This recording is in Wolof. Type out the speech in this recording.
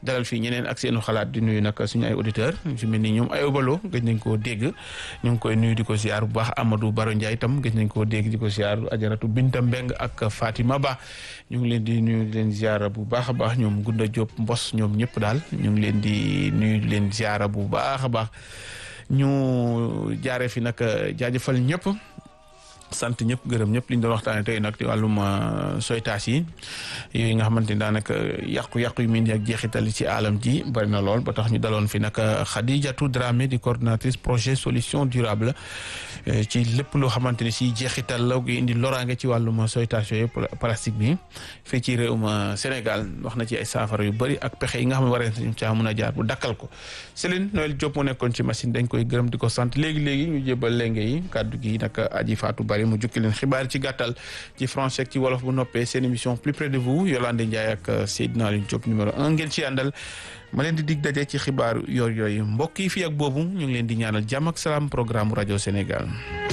dalal fii ñeneen ak seenu xalaat di nuyu nag suñu ay auditeurs su mel ni ñoom ay obalo gëj nañ koo dégg ñu ngi koy nuyu di ko ziar bu baax Amadou Baro Ndiaye itam gëj nañ koo dégg di ko ziar Ajaratu Binta Mbeng ak Fatima Ba ñu ngi leen di nuyu di leen ziar bu baax a baax ñoom Gunda Diop Mbos ñoom ñëpp daal ñu ngi leen di nuyu di leen ziar bu baax a baax ñu jaaree fi nag jaajëfal ñëpp sant ñëpp gërëm ñëpp li ñu doon waxtaanee tey nag ci wàllum soytaas yi yooyu nga xamante ni daanaka yàqu-yàqu yu mel ni ak jeexital ci alam ji bari na lool ba tax ñu daloon fi nag Khadijatou Dramé di coordinatrice projet solution durable ci lépp loo xamante ni si jeexital la indi loraange ci wàllum soytaas yooyu plastique bi fii ci réewum Sénégal wax na ci ay saafara yu bëri ak pexe yi nga xam ne war nañu caa mën a jaar bu dakkal ko Céline Noël Diop moo nekkoon ci machine dañ koy gërëm di ko sant léegi léegi ñu jébal lenge yi kàddu gi nag aji faatu bari mu jukki leen xibaar ci gàttal ci français ak ci wolof bu noppee seen émission plus près de vous Yolande Ndiaye ak Seydina Aliou Diop numéro un ngeen ci àndal ma leen di dig daje ci xibaaru yoor yooyu mbokk yi fii ak boobu ñu ngi leen di ñaanal jàmm ak salaam programme rajo Sénégal